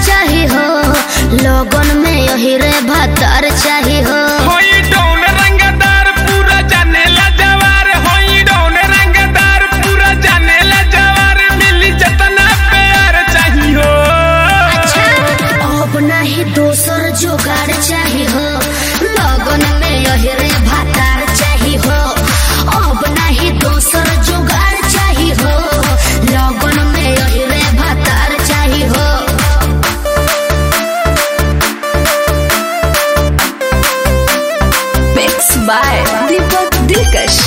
चाही हो लगन में यही रे भतार चाही हो होई डौन रंगदार पूरा जानेला जवार होई डौन रंगदार पूरा जानेला जवार मिली जतना प्यार चाही हो अब नहीं दोसर जुगाड़ चाही हो लगन में यही रे भतार चाही हो अब नहीं दोसर जुगाड़ चाही हो लगन में यही रे भतार चाही हो Mixed by Deepak Dilkash.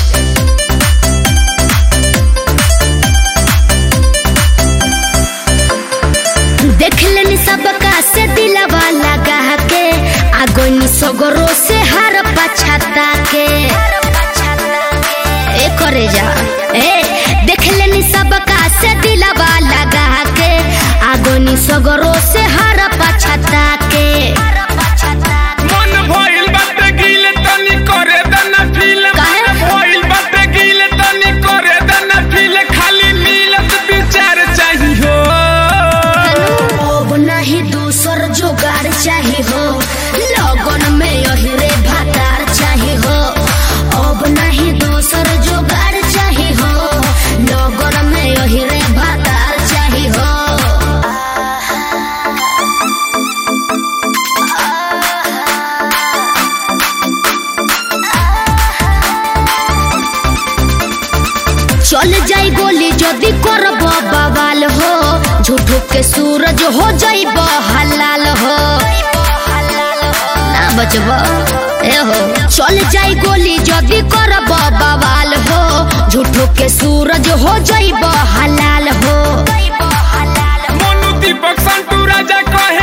देख लेनी सबका से दिलवा लगा के आगोनी सगरो से हर पछता के ए करे जा ए देख लेनी सबका से दिलवा लगा के आगोनी सगरो से हर पछता के मन भइल बात गिल तनी करे दना फील काहे? मन भइल बात गिल तनी करे दना फील खाली मिलत विचार चाही हो अब नहीं दूसर जुगाड़ चाही हो लगन में यही रे भातार चाही हो अब नहीं दूसर जुगाड़ चाही हो लगन में यही रे भातार चाही हो चल जाई गोली जदि करब बवाल हो झूठो के सूरज हो जाइब हलाल हो ना बचब ए हो चल जाई गोली जदि करब बवाल हो झूठो के सूरज हो जाइब हलाल हो मनु दीपक संतू राजा कहे